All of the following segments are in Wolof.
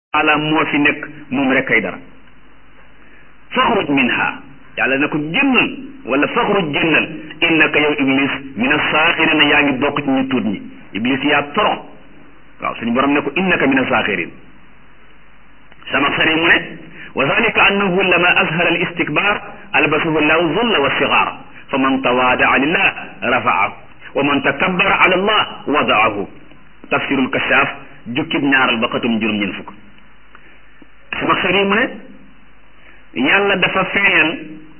taala moo fi nekk moom rek kay dara faxruj minha yàlla na ko génnal wala faxruj génnal innaka yow iblis min asaaxirina yaa ngi bokk ci ñu tuut ñi iblis yaa torox waaw suñu borom ne ko innaka min asaaxirin sama sari mu ne wa dalika annahu lama azhara al istikbar albasahu llahu zulla wa sigaar fa man tawaadaa lillah rafaahu wa man takabbara ala allah wadaahu tafsirul kashaaf jukkib ñaaral ba xatum juróom ñeen fukk sama sari mu ne yàlla dafa feeñal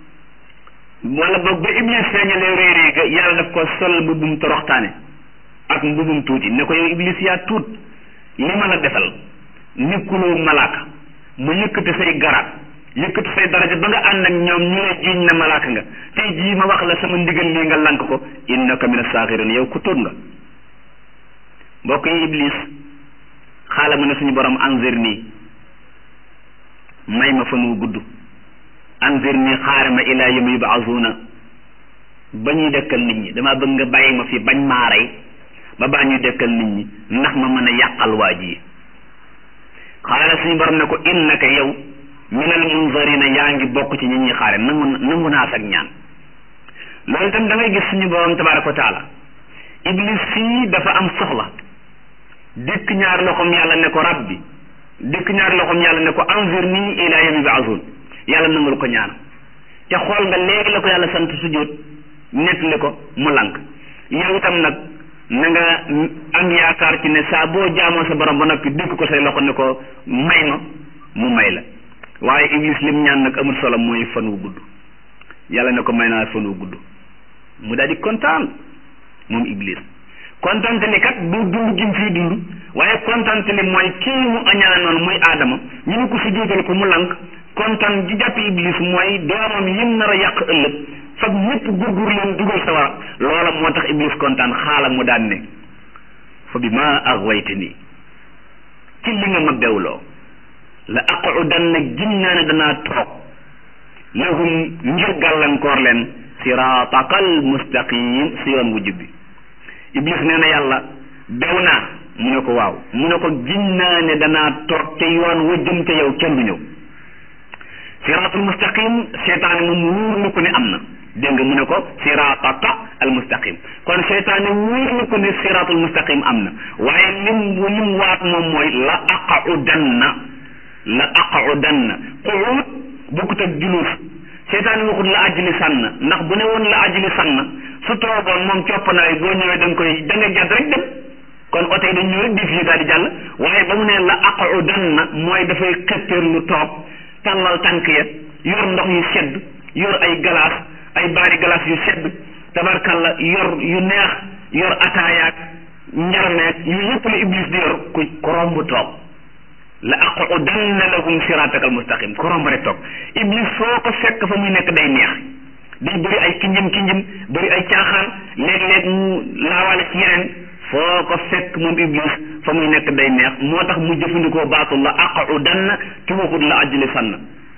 wala boog ba iblis feeñalee réerée ga yàlla daf ko sol mbubum toroxtaane ak mbubum tuuti ne ko yow iblis yaa tuut li ma la defal nekkuloo malaaka mu yëkkati say garaat yëkkati say daraja ba nga ànd ak ñoom ñu lay jiiñ na malaaka nga tey jii ma wax la sama ndigal lii nga lank ko innaka mina saaxirin yow ku tuut nga mbokk yi iblis xaala mu ne suñu borom anzir nii may ma fan wu gudd anzir nii xaare ma ilaa yawmi yubaasuuna ba ñuy dekkal nit ñi dama bëgg nga bàyyi ma fi bañ maa rey ba baa ñuy dekkal nit ñi ndax ma mën a yàqal waa ji xaala suñu borom ne ko innaka yow minal munzarina yaa ngi bokk ci ñi ñuy xaare nangu nangu naa sag ñaan loolu itam da ngay gis suñu borom tabaraka wa taala iblis fii dafa am soxla dikk ñaar loxoom yàlla ne ko rabbi dikk ñaar loxoom yàlla ne ko anzir nii ila yawmi yub'athun yàlla nangul ko ñaan te xool nga léegi la ko yàlla sant sujjóot nettali ko mu lank yow itam nag na nga am yaakaar ci ne saa boo jaamoo sa borom ba noppi dikk ko say loxo ne ko may ma mu may la waaye iblis lim ñaan nag amul solo mooy fan wu gudd yàlla ne ko may naa fan wu gudd mu daal di kontaan moom iblis kontante li kat du dund gim fii dund waaye kontante li mooy kii mu añaanoon muy aadama ñu ne ko si jóotal ko mu lank kontaan ji jàpp iblis mooy doomam yim nar a yàq ëllëg fag ñëpp gurgur leen dugal sawara loola moo tax iblis kontaan xaala mu daan ne fa bi ma aghwayte nii ci li nga ma bewloo la aqudanna gin naa ne danaa toog lahum ngir gàllankoor leen siratakal mustaqim si yoon wu jubbi iblis nee na yàlla bew naa mu ne ko waaw mu ne ko giñ naa ne danaa toog te yoon wa jëm te yow kenn du ñëw siratul mustaqim seetaane moom wóor na ko ne am na dégg nga mu ne ko sirataka al mustaqim kon seetaane wóor na ko ne siratul mustaqim am na waaye lim lim waat moom mooy la aqudanna la aqudanna quud bokkut ak julus seetaane waxut la ajli sànn ndax bu ne woon la ajli sànn su toogoon moom coppanaay boo ñëwee da nga koy da nga jàdd rek dem kon oto yi dañ ñëw rek di fii daal di jàll waaye ba mu ne la aqudanna mooy dafay xëppéer lu toog tàllal tànk ya yor ndox yu sedd yor ay galaas ay baari galaas yu sedd tabarkalla yor yu neex yor ataayaak njarmeek yu yëpp la iblis di yor ku ko romb toog la aqudanna lahum siratak al mustaqim ko romb rek toog iblis foo ko fekk fa muy nekk day neex day bëri ay kinjim kinjim bëri ay caaxaan léeg-léeg mu laawaale ci yeneen foo ko fekk moom iblis fa muy nekk day neex moo tax mu jëfandikoo baatul la aqudanna ci waxut la ajli sann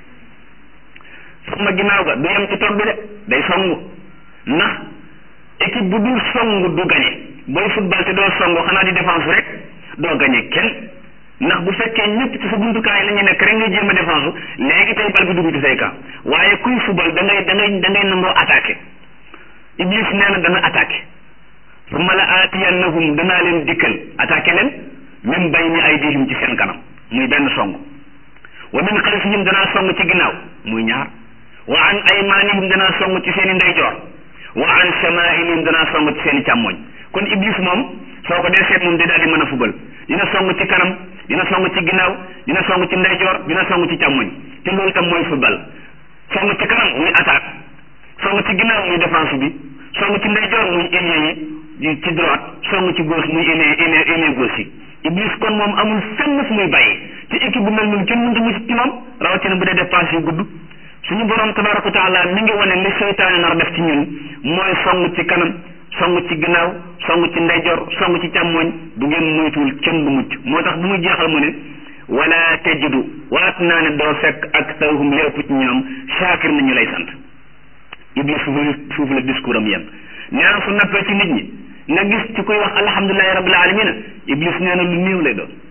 sama ginnaaw ga du yem ci toog bi de day songu ndax équipe bu dul songu du gañe booy football te doo songu xanaa di défense rek doo gañe kenn ndax bu fekkee ñëpp ci sa buntukaay la ñuy nekk rek ngay jéem a défense léegi tey bal bi dugg ci say camp waaye kuy football da ngay da ngay da ngay nangoo attaqué iblis nee na dana attaqué summa la aatiyannahum danaa leen dikkal attaqué leen min bayni aydihim ci seen kanam muy benn song wa min xalfihim danaa song ci ginnaaw muy ñaar wa an aymanihim danaa song ci seen i ndeyjoor wa an shamailihim danaa song ci seen i càmmoñ kon iblis moom soo ko dee seet moom day daal di mën a fubal dina song ci kanam dina song ci ginnaaw dina song ci ndeyjoor dina song ci càmmoñ te loolu itam mooy fubal song ci kanam muy attaque song ci ginnaaw muy défense bi song ci ndeyjoor muy ailier yi ci droite song ci gauche muy ailier ailier ailier gauche yi iblis kon moom amul fenn fu muy bàyyi ci équipe bu mel noonu kenn mënta mucc ci moom rawatina bu dee def passe yu gudd suñu borom tabaraka wa taala mi ngi wane li seytaane nar def ci ñun mooy song ci kanam song ci ginnaaw song ci ndeyjoor song ci càmmooñ bu ngeen moytuwul kenn du mucc moo tax bu muy jeexal mu ne wala tajidu waat naa ne doo fekk ak tawhum li ëpp ci ñoom shaakir nañu lay sant iblis foofu foofu la discours am yem nee na su nappee ci nit ñi nga gis ci kuy wax alhamdulilahi rabbil alamina iblis nee na lu néew lay doon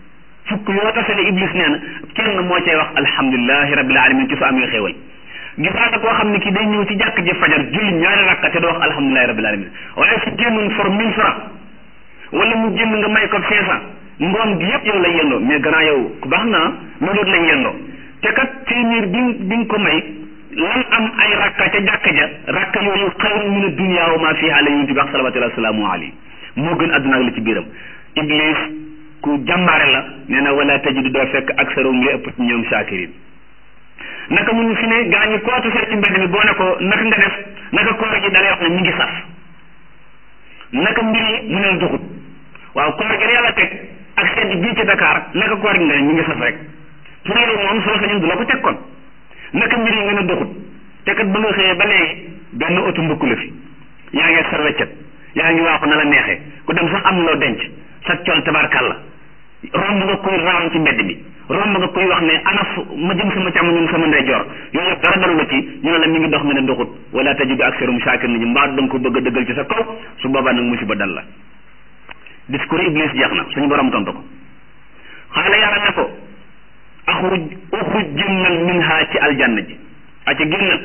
fukk yoo tasale iblis nee na kenn moo cay wax alhamdulilahi rabbil alamin ci su amee xéewal gisaata koo xam ne kii day ñëw ci jàkk ji fajar julli ñaari rakka te du wax alhamdulilahi rabbil alamin waaye su génnoon for mille francs wala mu génn nga may ko cinq cent ngoon gi yëpp yow lay yendoo mais gannaaw yow ku baax naa loolu doot lay yendoo te kat téeméer bi bi nga ko may lan am ay rakka ca jàkka ja rakka yooyu xayru min ad-dunya wa ma fiha la yonent bi wax salawatullahi wasalaamu alayhi moo gën adduna ak li ci biiram iblis ku jàmbaare la nee na wala tajidu doo fekk aksarum li ëpp ci ñoom shakirin naka mun fi ne gaa ñi koo tasee ci mbedd mi boo ne ko naka nga def naka koor gi dalay wax ne mi ngi saf naka mbir yi mu ne duxut waaw koor gi yàlla teg ak sedd bii ci Dakar naka koor gi nga ne mi ngi saf rek pour yow moom soo sañoon du la ko teg kon naka mbir yi nga ne duxut te kat ba nga xëyee ba léegi benn oto mbëkku la fi yaa ngi sa weccet yaa ngi waaxu na la neexee ku dem sax am loo denc sa col tabarkalla romb nga koy raam ci mbedd mi romb nga koy wax ne ana fu ma jëm sama càmm ñun sama ndeyjoor yooyu yëpp dara dalu la ci ñu ne la mi ngi dox nga ne doxut wala tajidu aksarum shaakir nit ñi mbaa da nga ko bëgg a dëggal ci sa kaw su boobaa nag musiba dal la discours iblis jeex na suñu borom tontu ko xaala yàlla ne ko axruj uxruj génnal minha ci aljanna ji a ci génnal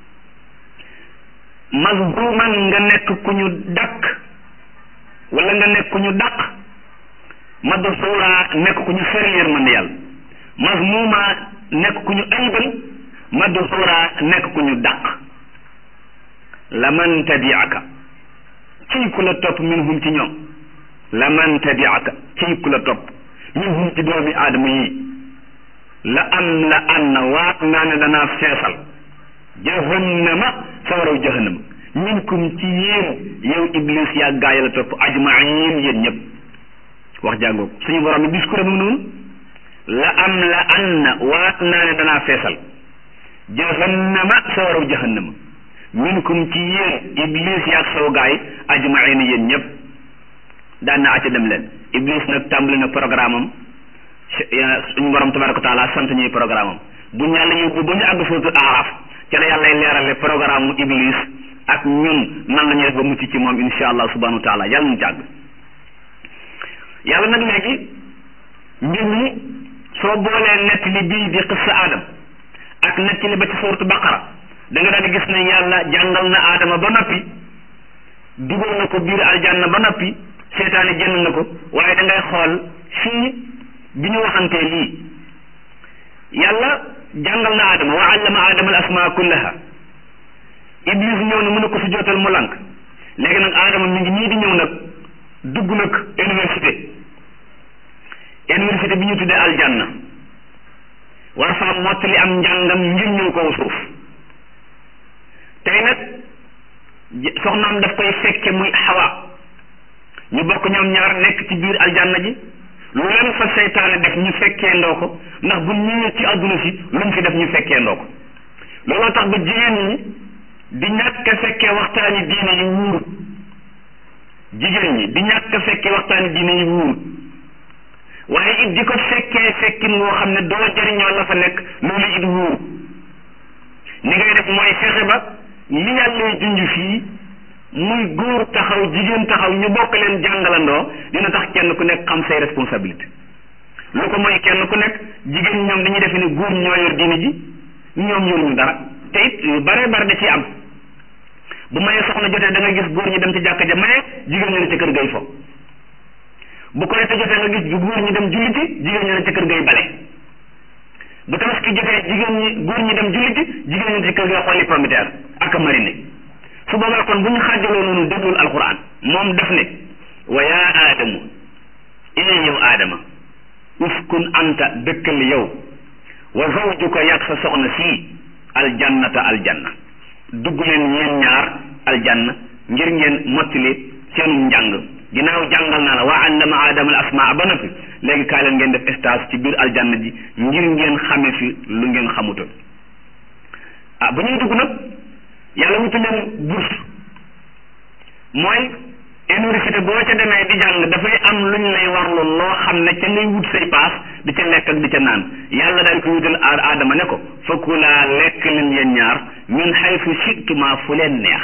mazmuman nga nekk ku ñu dakk wala nga nekk ku ñu dàq madsuura nekk ku ñu sori yërmande yàlla mazmuma nekk ku ñu ayibal madsuura nekk ku ñu dàq laman tabiaka ciy ku la topp minhum ci ñoom laman tabiaka ciy ku la topp minhum ci doomi aadama yii la am la an na waat naa ne danaa feesal jahannama sawaraw jahannama minkum ci yéen yow iblis yaa gaay la topp ajmain yéen ñëpp wax jàngoo suñu borom bi discours mu noonu la am la an na waat naa ne danaa feesal jahannama sawaraw jahannama minkum ci yéen iblis yaag saw gaay ajmain yéen ñëpp daan na acca dem leen iblis nag tàmbali na programme am suñu borom tabaraka wa taala sant ñuy programme am bu ñu yàlla yóbbu ba ñu àgg suratul aaraf ca la yàlla leerale programme mu iblis ak ñun nan la ñuy def ba mucc ci moom insha allah subhanahu wa taala yàlla ñu jàgg yàlla nag léegi mbir mi soo boolee nett li bii di qissa aadam ak nett li ba ci suuratu baqara da nga daal di gis ne yàlla jàngal na aadama ba noppi dugal na ko biir aljanna ba noppi seetaane génn na ko waaye da ngay xool fii bi ñu waxantee lii yàlla jàngal na aadama wa allama aadama al asmaa kullaha iblis ñëw na mën a ko si jootal mu lànk léegi nag aadama mi ngi nii di ñëw nag dugg nag université université bi ñu tuddee aljanna war faa mottali am njàngam ngir ñëw kaw suuf tey nag soxnaam daf koy fekke muy xawa ñu bokk ñoom ñaar nekk ci biir aljanna ji lu leen fa seytaane def ñu fekkee ndoo ko ndax bu ñëwee ci àdduna si lu mu fi def ñu fekkee ndoo ko looloo tax ba jigéen ñi di ñàkk a fekkee waxtaani diine yi wuur jigéen ñi di ñàkk a fekkee waxtaani diine yi wuur waaye it di ko fekkee fekkin woo xam ne doo jëriñoo la fa nekk loolu it wuur ni ngay def mooy fexe ba li yàlla junj fii muy góor taxaw jigéen taxaw ñu bokk leen jàngalandoo dina tax kenn ku nekk xam say responsabilité lu ko mooy kenn ku nekk jigéen ñoom dañuy defe ne góor ñoo yor diine ji ñoom yoruñu dara te it yu bare bare da ciy am bu mayee soxna jotee da nga gis góor ñi dem ci jàkka ja maye jigéen ñi ne ci kër gay fo bu ko te jotee nga gis bu góor ñi dem julliti jigéen ñi ne ci kër gay bale bu tabaski jotee jigéen ñi góor ñi dem julliti jigéen ñi ne ci kër gay xolli pomiteer ak marine su boobaa kon bu ñu xaajaloo noonu déglul alquran moom def ne wa yaa aadamu ee yow aadama uskun anta dëkkal yow wa zawjuka yàgg sa soxna sii aljannata aljanna dugg leen yéen ñaar aljanna ngir ngeen mottali seenu njàng ginnaaw jàngal naa la waa allama aadama al asmaa ba noppi léegi kaay leen ngeen def stage ci biir aljanna ji ngir ngeen xame fi lu ngeen xamutoon ah bu ñuy dugg nag yàlla wutu leen bourse mooy université boo ca demee di jàng dafay am lu ñu lay warlu loo xam ne ca ngay wut say paas di ca lekk ak di ca naan yàlla daal ko wutal aadama ne ko fakulaa lekk leen yéen ñaar min xaytu shittuma fu leen neex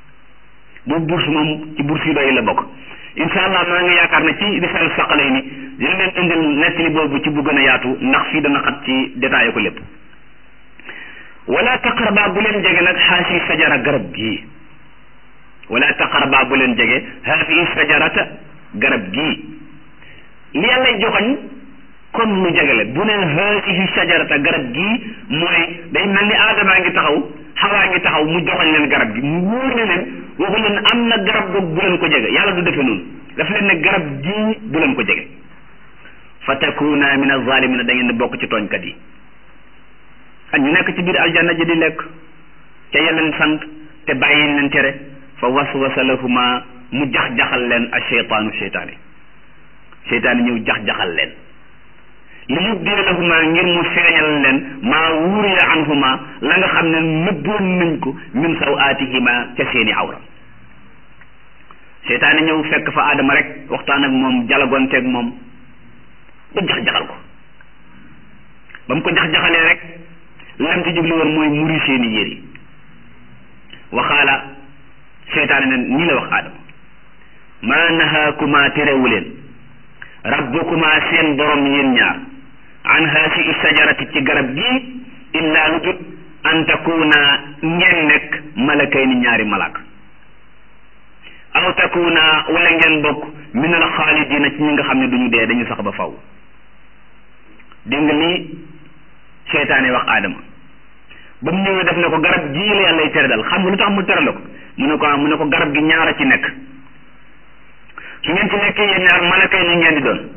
boobu bourse moom ci bourse yi doy la bokk incha allah maa ngi yaakaar ne ci risal saqalay ni dina leen indil nettali boobu ci bu gën a yaatu ndax fii dana xat ci détaillé ko lépp wala taqarba bu leen jege nag haasi sajara garab gii wala taqarba bu leen jege haasi sajarata garab gii li yàlla joxoñ kon lu jege la bu ne haasi sajarata garab gii mooy day mel ni aadamaa ngi taxaw xawaa ngi taxaw mu joxoñ leen garab gi mu wóor ne leen waxu leen am na garab googu bu leen ko jege yàlla du defee noonu daf leen ne garab gii bu leen ko jege fa takuna min azalimina da ngeen di bokk ci tooñkat yi ak ñu nekk ci biir aljanna ji di lekk ca yeleen sant te bàyyi leen tere fa waswasa lahuma mu jax-jaxal leen a cheytaanu cheytaani cheytaani ñëw jax-jaxal leen li yubdiya lahuma ngir mu feeñal leen maa wuriya anhuma la nga xam ne nëbboon nañ ko min saw aatihima ca seeni awra cheytaani ñëw fekk fa aadama rek waxtaan ak moom jalagonteeg moom ba jax-jaxal ko ba mu ko jax-jaxalee rek lam ci jublu woon mooy muri seeni yére waxaala seytaane ne nii la wax aadama maa nahaakuma terewu leen rabbukuma seen borom yéen ñaar an haasi sajarati ci garab gi illaa lu jut an takuna ngeen nekk malakay ni ñaari malaaka aw takuna wala ngeen bokk min al xaalidina ci ñi nga xam ne duñu dee dañu sax ba faw dégg nga lii seytaane wax aadama ba mu ñëwee def ne ko garab gii la yàlla tere dal xam nga lu tax mu tere la ko mu ne ko mu ne ko garab gi ñaara ci nekk su ngeen ci nekkee yéen ñaar malaka yi ngeen di doon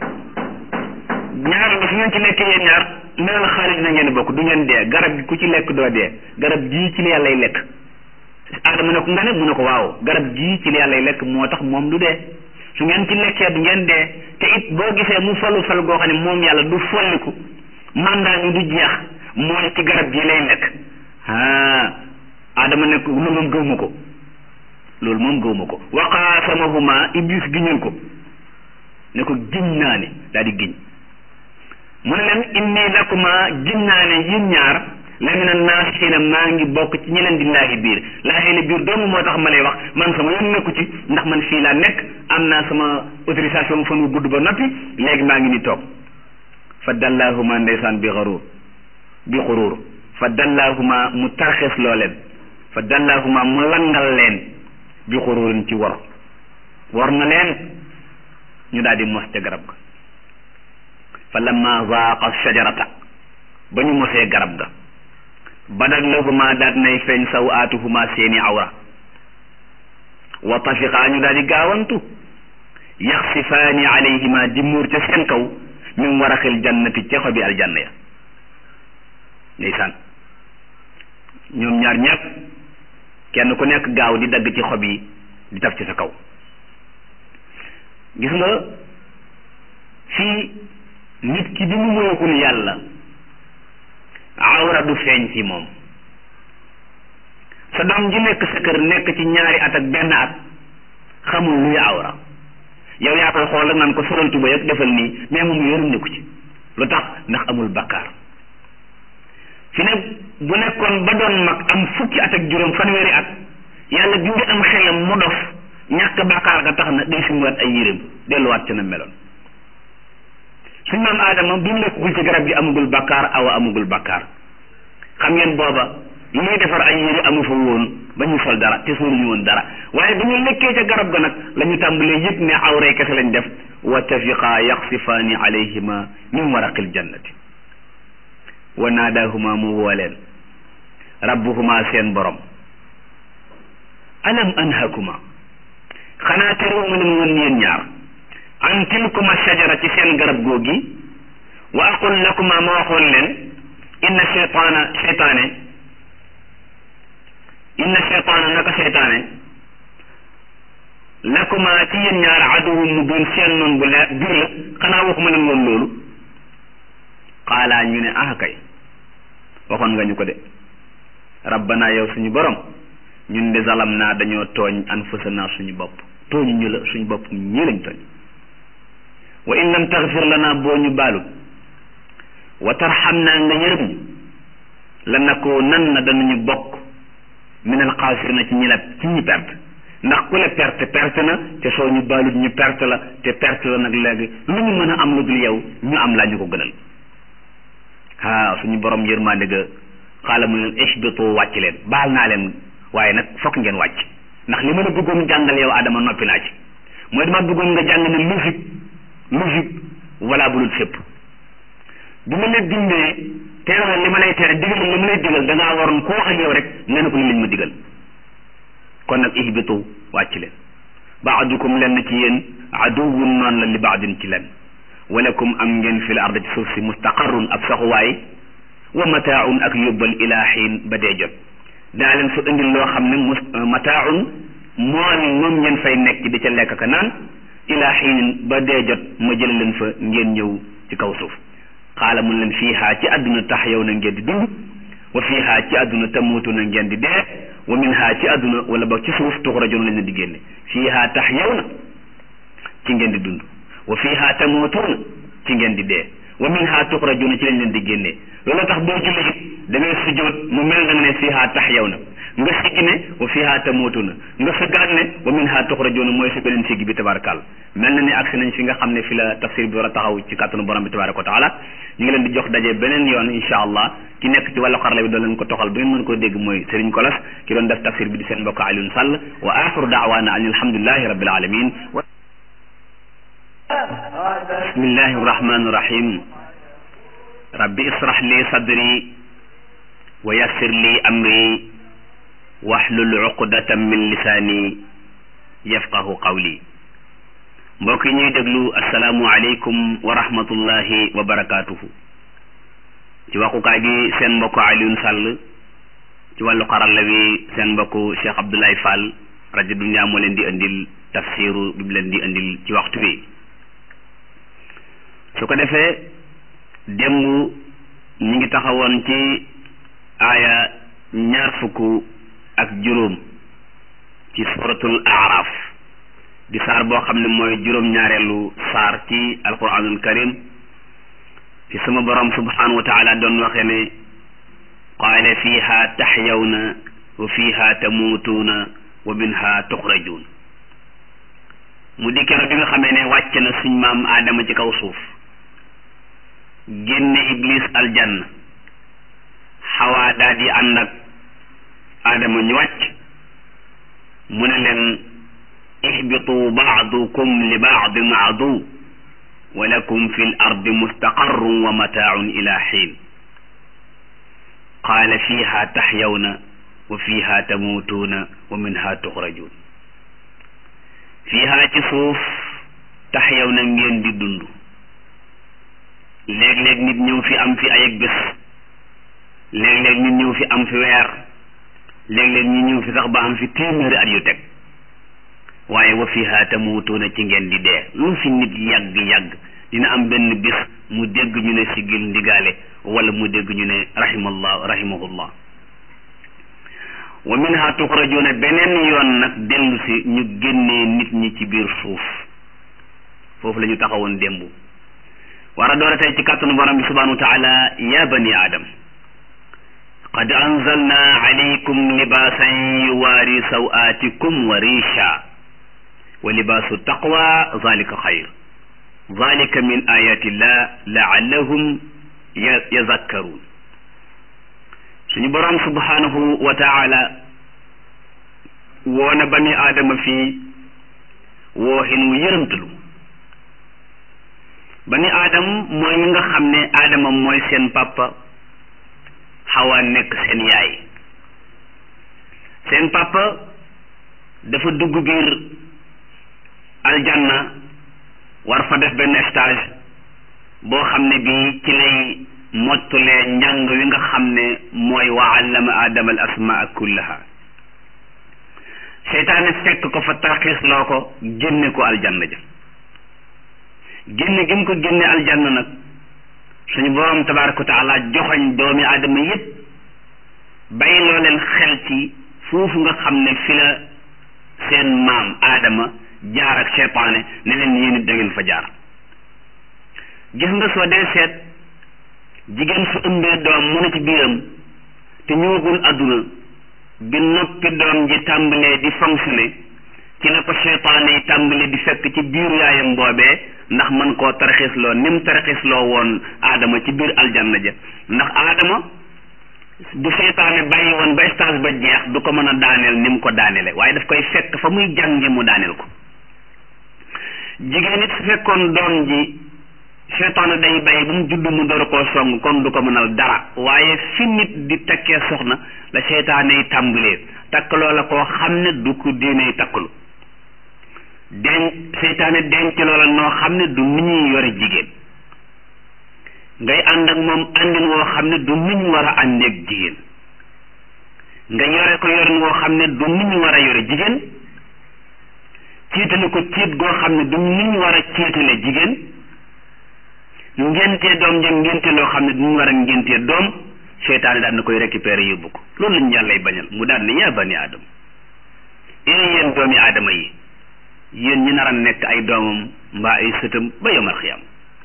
ñaar ba su ngeen ci nekkee yéen ñaar mel na xaalis na ngeen di bokk du ngeen dee garab gi ku ci lekk doo dee garab gii ci la yàlla lekk aadama ne ko nga ne mu ne ko waaw garab gii ci la yàlla lekk moo tax moom du dee su ngeen ci lekkee du ngeen dee te it boo gisee mu falu fal goo xam ne moom yàlla du folliku mandat ñu du jeex mooy ci garab gi lay lekk ah adama nekk loolu moom gëwma ko loolu moom gëwma ko wa qaasamahuma iblis giñal ko ne ko giñ naa ne daal di giñ mu ne leen inni lakuma giñ naa ne yéen ñaar la mina naasixiina maa ngi bokk ci ñi leen di laahi biir laahi la biir doomu moo tax ma lay wax man sama yoon nekku ci ndax man fii laa nekk am naa sama autorisation fan wu gudd ba noppi léegi maa ngi ni toog fa dallaahuma ndeysaan bi xaruur bi xuruur fa dallaahuma mu tarxees loo leen fa dallaahuma mu langal leen bi xuruurin ci wor wor na leen ñu daal di mos ca garab ga fa lamma zaaqa shajarata ba ñu mosee garab ga badat lahuma daat nay feeñ saw aatuhuma seeni awra wa tafiqaa ñu daal di gaawantu yaxsifaani alayhima di muur ca seen kaw min waraxil jannati ca xobi aljanna ya ndeysaan ñoom ñaar ñëpp kenn ku nekk gaaw di dagg ci xob yi di taf ci sa kaw gis nga fii nit ki bi mu moyekul yàlla awra du feeñ ci moom sa doom ji nekk sa kër nekk ci ñaari at ak benn at xamul luy awra yow yaa koy xool rek naan ko solal tuba yëpp defal nii mais moom yoonam nekku ci lu tax ndax amul bakkaar fi ne bu nekkoon ba doon mag am fukki at ak juróom fanweeri at yàlla dindi am xelam mu dof ñàkk bakkaar ga tax na day sumuwaat ay yéreem delluwaat ci na meloon suñ maam aadama bi mu lekkagul ci garab gi amagul bakkaar awa amagul bakkaar xam ngeen booba li muy defar ay yére amu fa woon ba ñu sol dara te sóoruñu woon dara waaye ba ñu lekkee ca garab ga nag la ñu tàmbalee yëg ne awray kese lañ def wa tafiqa yaxsifaani alayhima min waraqil jannati wa naadaahuma mu woo leen rabbuhuma seen borom alam anhakuma xanaa terewuma leen woon yéen ñaar an tilkuma shajara ci seen garab googi wa aqul lakuma ma waxoon leen inna cheytaana cheytaane inna cheytaana naka cheytaane lakuma ci yéen ñaar aduwum mu doon seen noon bu leer biir la xanaa waxuma leen woon loolu xaalaa ñu ne ah kay waxoon nga ñu ko de rabbana yow suñu borom ñun de zalam naa dañoo tooñ anfusana suñu bopp tooñu ñu la suñu bopp ñii lañ tooñ wa in lam taxfir lana boo ñu baalu wa tarxam naa nga yërëm ñu la nakoo nan na danañu bokk min al xaasirina ci ñi la ci ñi perte ndax ku la perte perte na te soo ñu baalut ñu perte la te perte la nag léegi lu ñu mën a am lu dul yow ñu am laa ñu ko gënal ah suñu borom yërmande ga xaala mu leen ihbitu wàcc leen baal naa leen waaye nag fokk ngeen wàcc ndax li ma la bëggoon jàngal yow Adama noppi naa ci mooy dama bëggoon nga jàng ne logique logique wala bulul fépp bi ma la dindee teeral li ma lay tere digal li ma lay digal da ngaa waroon ku wax ak yow rek nga ne ko li lañ ma digal kon nag ihbitu wàcc leen baadukum lenn ci yéen aduwwun noonu la li baadin ci leen walakum am ngeen fi l ard ci suuf si mustaqarrun ab saxuwaay wa mataaun ak yóbbal ilaa xiin ba dee jot daa leen fa indil loo xam ne mus mataaun mool moom ngeen fay nekk di ca lekk ka naan ilaa xiinin ba dee jot ma jële leen fa ngeen ñëw ci kaw suuf xaala mun leen fiihaa ci àdduna tax yow na ngeen di dund wa fiihaa ci àdduna tamuutu na ngeen di dee wa minhaa ci àdduna wala boog ci suuf tuxrajoon lañ leen di génne fiihaa tax yow na ci ngeen di dund wa fiihaa tamuutuuna ci ngeen di dee wa minhaa tuxrajuuna ci lañ leen di génne loolu tax boo julli da ngay sujjoot mu mel na nga ne fiihaa tax yow na nga siggi ne wa fiihaa tamuutuuna nga sëggaat ne wa minhaa tuxrajuuna mooy si beneen siggi bi tabarakàlla mel na ni agsi nañ fi nga xam ne fi la tafsir bi war a taxaw ci kàttanu borom bi tabaraka wa taala ñu ngi leen di jox daje beneen yoon insha allah ki nekk ci wàllu xarala bi doon leen ko toxal ba ngeen mën koo dégg mooy Serigne Kolas ki doon def tafsir bi di seen mbokk Alioune Sall wa axiru daawaana an alhamdulillahi rabbil alamin bismillahi rahmani rahim rabbi israh li sadri wa yassir li amri wahlul uqdatan min lisaani yafqahu qawli mbokk yi ñuy déglu asalaamu aleykum wa rahmatullahi wa barakaatuhu ci waxukaay gi seen mbokk Alioune Sall ci wàllu xarala wi seen mbokk Cheikh Abdoulaye Fall rajo Dunya moo leen di indil tafsiru bi mu leen di indil ci waxtu wi su ko defee démb ñi ngi taxawoon ci aaya ñaar fukk ak juróom ci suratul aaraaf di saar boo xam ne mooy juróom-ñaareelu saar ci alquranul karim fi sama borom subhanahu wa taala doon waxee ne qaala fiha taxyawna wa fiha tamuutuuna wa minha tuxrajuun mu di kero bi nga xamee ne wàcc na suñ maam aadama ci kaw suuf génne iblis aljanna xawaa daa di ànd ak aadama ñu wàcc mu ne leen ihbitu baadukum li baadin adu wa lakum fi l ardi mustaqarrun wa mataaun ila xiin qaala fiha taxyawna wa fiha tamuutuuna wa minha tuxrajuun fiha ci suuf taxyawna ngeen di dund léeg-léeg nit ñëw fi am fi ay ak bés léeg-léeg nit ñëw fi am fi weer léeg-léeg ñu ñëw fi sax ba am fi téeméeri at yu teg waaye wa fiha tamuutuuna ci ngeen di dee lu fi nit yàgg-yàgg dina am benn bis mu dégg ñu ne sigil ndigaale wala mu dégg ñu ne rahimallah rahimahullah wa minha tuxrajuuna beneen yoon nag dellu si ñu génnee nit ñi ci biir suuf foofu la ñu taxawoon démb war a doora tey ci kàttanu borom bi subhanahu wa taala ya bani adam qad anzalna alaykum libaasan yuwaari sawaatikum wa riisha wa libaasu taqwa zalika xayr zalika min ayatillah laallahum yazakkaruun suñu borom subhanahu wa taala woona bani aadama fii wooxin wu yërëmtalu bani aadam mooy ñi nga xam ne aadama mooy seen papa xawa nekk seen yaay seen papa dafa dugg biir aljanna war fa def benn stage boo xam ne bii ci lay mottulee njàng wi nga xam ne mooy wa allama aadama al asmaa kullaha seytaane fekk ko fa tarxiis loo ko génne ko aljanna ja génne gi mu ko génne aljanna nag suñu borom tabaraka wa taala joxoñ doomi aadama yépp bàyyi loo leen xel ci foofu nga xam ne fi la seen maam aadama jaar ak seytaane ne leen yéen it da ngeen fa jaar gis nga soo dee seet jigéen su ëmbee doom mu ne ci biiram te ñëwagul àdduna bi noppi doom ji tàmbalee di fonctionner ci la ko seytaane yi tàmbali di fekk ci biiru yaayam boobee ndax mën koo tarxisloo ni mu tarxisloo woon aadama ci biir aljanna ja ndax aadama bu seytaane bàyyi woon ba stage ba jeex du ko mën a daaneel ni mu ko daanele waaye daf koy fekk fa muy jànge mu daaneel ko jigéen it su fekkoon doom ji seytaane day bàyyi ba mu judd mu door koo song kon du ko mënal dara waaye fi nit di takkee soxna la seytaane yi tàmbalee takk loola koo xam ne du ko diine takkalu denc seytaane denc loola noo xam ne du nu ñuy yore jigéen ngay ànd ak moom àndin woo xam ne du nu ñu war a àndeeg jigéen nga yore ko yorin woo xam ne du nu ñu war a yore jigéen ciitale ko ciit goo xam ne du nu ñu war a ciitale jigéen ngéntee doom ja ngénte loo xam ne du ñu war a ngéntee doom seytaane daal na koy récupérer yóbbu ko loolu lañu yàllay bañal mu daal ne yaa bani aadama ee yéen doomi aadama yi yéen ñi nar a nekk ay doomam mbaa ay sëtam ba yomal xiyam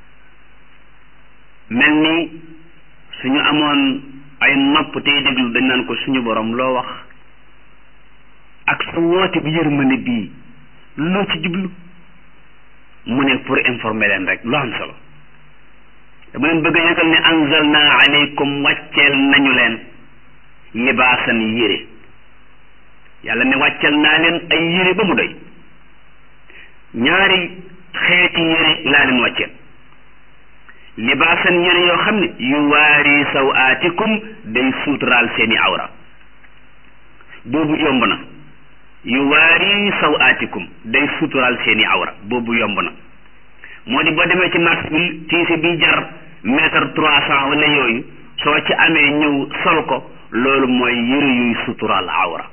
mel ni suñu amoon ay nopp tey déglu dañ naan ko suñu borom loo wax ak sa woote bi yërmande bii loo ci jublu mu ne pour informer leen rek lu am solo dama leen bëgg a yëgal ne anzalna aleykum wàcceel nañu leen libaasan yére yàlla ne wàcceel naa leen ay yére ba mu doy ñaari xeeti yére laa leen wàcceel libaasan yére yoo xam ne yu waari sawaatikum day suuturaal seeni awra boobu yomb na yu waari sawaatikum day suuturaal seeni awra boobu yomb na moo di boo demee ci marché bi tiise bi jar mètre trois cent wala yooyu soo ci amee ñëw sol ko loolu mooy yëre yuy suturaal awra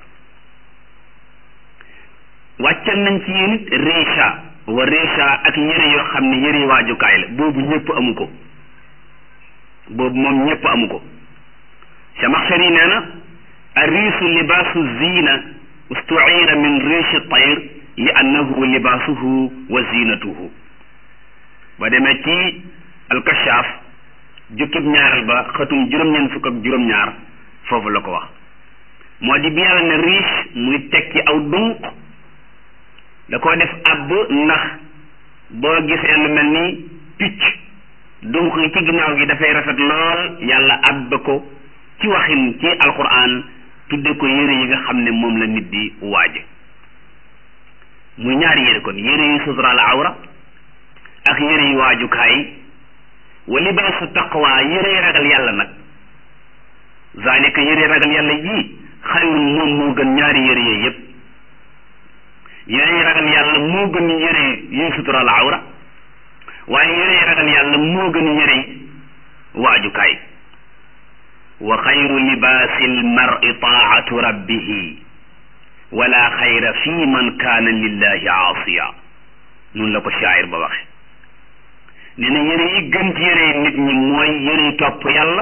wàccal nañ ci yéen it richa wa richa ak yëre yoo xam ne yëre waajukaay la boobu ñëpp amu ko boobu moom ñëpp amu ko Samaxsari nee na arriisu libaasu ziina ustuira min riishi tayr li annahu libaasuhu wa ziinatuhu ba demee ci alkashaaf jukkib ñaaral ba xatum juróom-ñeent fukk ak juróom-ñaar foofu la ko wax moo di bi yàlla ne riche muy tekki aw dunq da koo def àbb ndax boo gisee lu mel ni picc dunq yi ci ginnaaw gi dafay rafet lool yàlla àbb ko ci waxin ci alquran tudde ko yére yi nga xam ne moom la nit di waaje muy ñaari yére kon yére yu suturaal awra ak yére yu waajukaay wa libaasu taqwa yére ragal yàlla nag zalika yére ragal yàlla yii xayrun moom moo gën ñaari yére yooyu yépp yére ragal yàlla moo gën yére yuy sutural awra waaye yére ragal yàlla moo gën yére waajukaay wa xayru libaasi almari taatu rabbihi wala xayra fi man kaana lillahi aasiya noonu la ko shaayir ba waxe nee na yére yi gën ci yére nit ñi mooy yére topp yàlla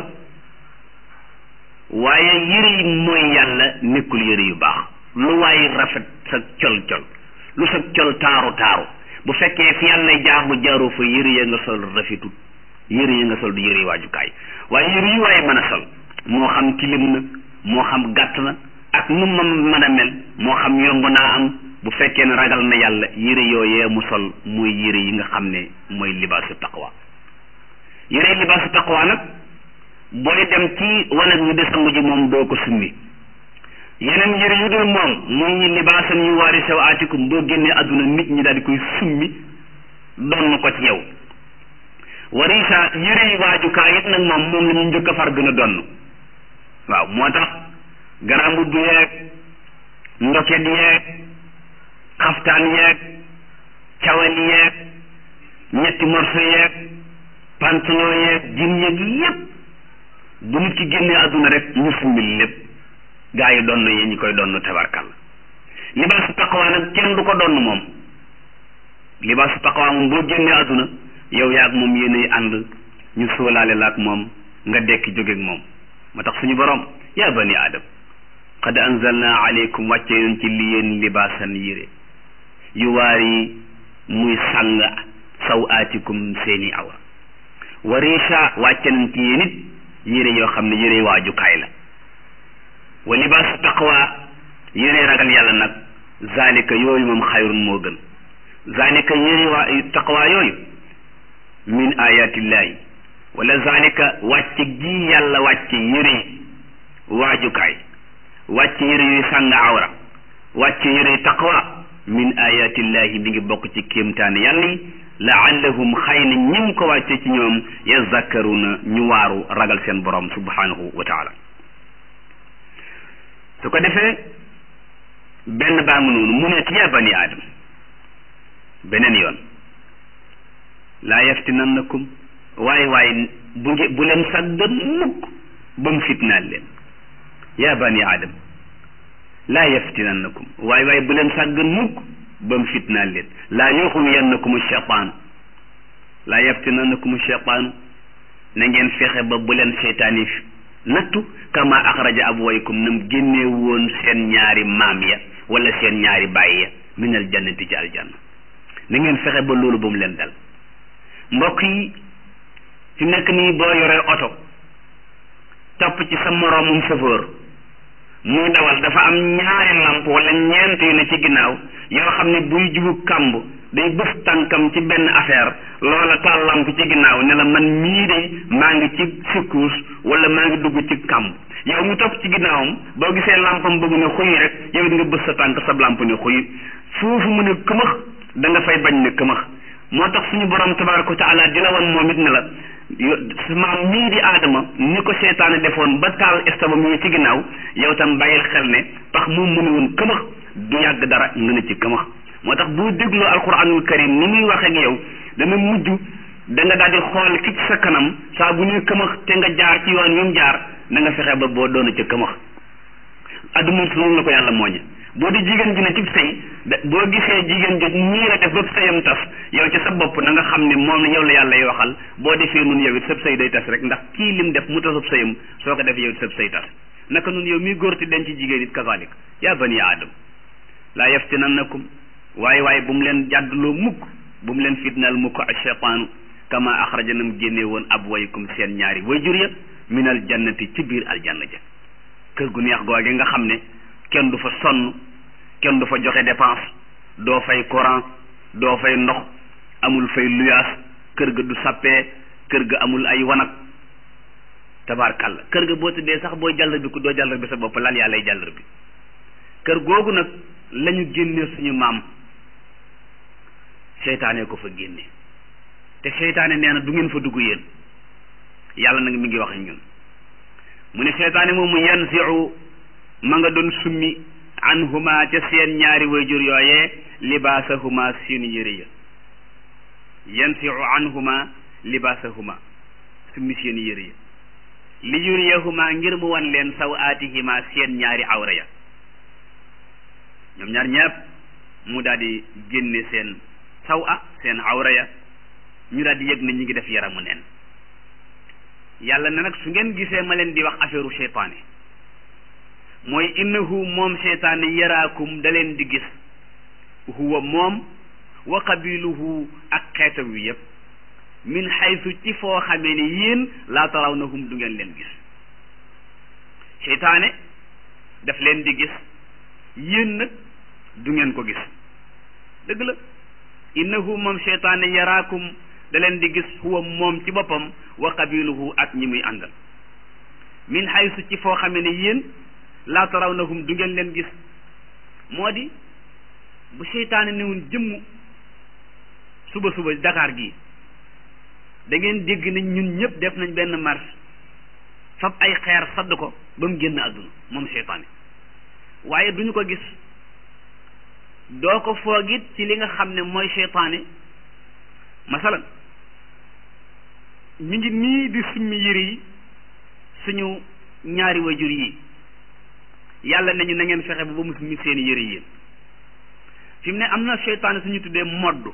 waaye yére yi mooy yàlla nekkul yére yu baax lu waay rafet sa col col lu sa col taaru taaru bu fekkee fi yàlla jaamu jaaru fa yére ya nga sol rafetut yére ya nga sol du yére waajukaay waaye yére yi waaye mën a sol moo xam tilim na moo xam gàtt na ak nu ma mën a mel moo xam yomb naa am bu fekkee ne ragal na yàlla yére yooyee mu sol mooy yére yi nga xam ne mooy libaasu taqwa yére libaasu taqwa nag booy dem ci wanag wi de sangu ji moom doo ko summi yeneen yére yu dul moom muy libaasan yu waari sew aatikum boo génnee àdduna nit ñi daal di koy summi donn ko ci yow warisa yére yi waajukaay it nag moom moom la ñu njëkk a far gën a donn waaw moo tax garambu bu yeeg ndoket yeeg xaftaan yeeg cawal yeeg ñetti morso yeeg pantalon yeeg jin yeeg yépp bu nit ki génnee àdduna rek ñu summil lépp gaa yi donn yi ñu koy donn tabarkal libaasu taqwa nag kenn du ko donn moom libaasu taqwa moom boo génnee àdduna yow yaag moom yéenay ànd ñu sóolaale la ak moom nga dekki jógeeg moom moo tax suñu borom yaa bani aadam qad anzalna aleykum wàcce yoon ci li yéen libaasan yére yu waari muy sàng saw aatikum seeni awra wa richa wàcce nañ ci yéen it yére yoo xam ne yére waajukaay la wa libaasu taqwa yére ragal yàlla nag zalika yooyu moom xayrun moo gën zalika yére waa taqwa yooyu min ayatillahi wala zalika wàcce gi yàlla wàcce yére waajukaay wàcce yére yuy sàng awra wàcce yére taqwa min ayatillahi mi ngi bokk ci kéemtaane yàlla yi laallahum xëy na ñim ko wàcce ci ñoom yazakkaruna ñu waaru ragal seen borom subhanahu wa taala su ko defee benn baa ngi noonu mu ne ya bani aadam beneen yoon laa yaftinannakum waaye waaye bu nge bu leen sàggan mukk ba mu fitnaal leen ya bani aadam laa yaftinannakum waaye waaye bu leen sàggan mukk ba mu fitnaal leen laa yuxwiyannakum cheytaan laa yaftinannakum cheytaanu na ngeen fexe ba bu leen seytaan yi nattu kama axraja abwaykum nam génnee woon seen ñaari maam ya wala seen ñaari bàyyi ya min al jannati ci aljanna na ngeen fexe ba loolu ba mu leen dal mbokk yi fi nekk nii boo yoree oto topp ci sa moroomum chauffeur muy dawal dafa am ñaari lamp wala ñeent yu ne ci ginnaaw yoo xam ne buy jubu kàmb day bës tànkam ci benn affaire loola taal lamp ci ginnaaw ne la man mii de maa ngi ci secousse wala maa ngi dugg ci kàmb yow mu topp ci ginnaawam boo gisee lampam bëgg ne xuy rek yow it nga bës sa tànk sa lamp ne xuy foofu mu ne këmax da nga fay bañ ne këmax moo tax suñu borom tabaraka wa taala di la wan moom it ne la maam mii di aadama ni ko seetaane defoon ba taal estabam yi ci ginnaaw yow tam bàyyil xel ne pax moom mu ne woon këmax du yàgg dara nga ne ci këmax moo tax bu dégloo alquranul karim ni muy wax ak yow dana mujj da nga daal di xool ki ci sa kanam saa bu ñuy këmax te nga jaar ci yoon wi mu jaar na nga fexe ba boo doona ca këmax adduna su la ko yàlla mooñe boo di jigéen ji ne ci sëy da boo gisee jigéen ji nii la def ba sëyam tas yow ci sa bopp na nga xam ne moom yow la yàlla y waxal boo defee nun yow it sab sëy day tas rek ndax kii lim def mu tasab sëyam soo ko defee yow it sab sëy tas naka nun yow miy góor ti denc jigéen it kazalik yaa bani aadam laa yaftinannakum waaye waaye bu mu leen jàdduloo mukk bu mu leen fitnaal mukk acheytaanu kama axraja nam génne woon abwaykum seen ñaari wayjur ya min al jannati ci biir aljanna ja kër gu neex googe nga xam ne kenn du fa sonn kenn du fa joxe dépense doo fay courant doo fay ndox amul fay luyaas kër ga du sappee kër ga amul ay wanag tabaarkàlla kër ga boo tëddee sax booy jàllar bi ku doo jàllar bi sa bopp lal yaa lay jàllar bi kër googu nag lañu génne suñu maam seytaane ko fa génne te seytaane nee na du ngeen fa dugg yéen yàlla nag mi ngi wax ak ñun mu ne seytaane moomu yanziu ma nga doon summi anhuma ca seen ñaari wayjur yooyee libaasahuma seen yére ya yanziu anhuma libaasahuma summi seen yére ya li yuriyahuma ngir mu wan leen saw aatihima seen ñaari awra ya ñoom ñaar ñëpp mu daal di génne seen saw a seen awra ya ñu daal di yëg ne ñu ngi def yaramu neen yàlla ne nag su ngeen gisee ma leen di wax affaire seytaane mooy innahu moom seytaane yaraakum da leen di gis huwa moom wa qabiluhu ak xeetam wi yëpp min xaysu ci foo xamee ne yéen laa tarawnahum du ngeen leen gis seytaane daf leen di gis yéen nag du ngeen ko gis dëgg la innahu moom seytaane yaraakum da leen di gis huwa moom ci boppam wa qabiluhu ak ñi muy àndal min xaysu ci foo xamee ne yéen laa tarawnahum du ngeen leen gis moo di bu seytaane newun jëmm suba suba Dakar gii da ngeen dégg nañ ñun ñëpp def nañ benn marche fab ay xeer sadd ko ba mu génn àdduna moom seytaane waaye duñu ko gis doo ko foogit ci li nga xam ne mooy seytaane masalan ñu ngi nii di summi yére yi suñu ñaari wajur yi yàlla nañu na ngeen fexe ba ba mu summi seeni yére yéen fi mu ne am na seytaane suñu tuddee moddu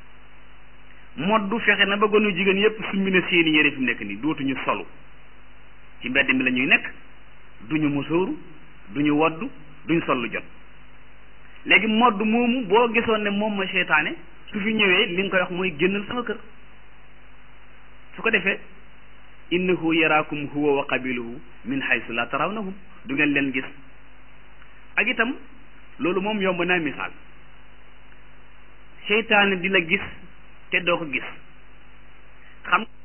moddu fexe na ba gonu jigéen yépp summi na seeni yére fi mu nekk nii dootuñu solu ci mbedd mi la ñuy nekk duñu musóoru duñu woddu duñ sol lu jot léegi modd moomu boo gisoon ne moom mooy seytaane su fi ñëwee li nga koy wax mooy génnal sama kër su ko defee innahu yaraakum huwa wa qabiluhu min haysu la tarawnahum du ngeen leen gis ak itam loolu moom yomb naa misaal seytaane di la gis te doo ko gis xam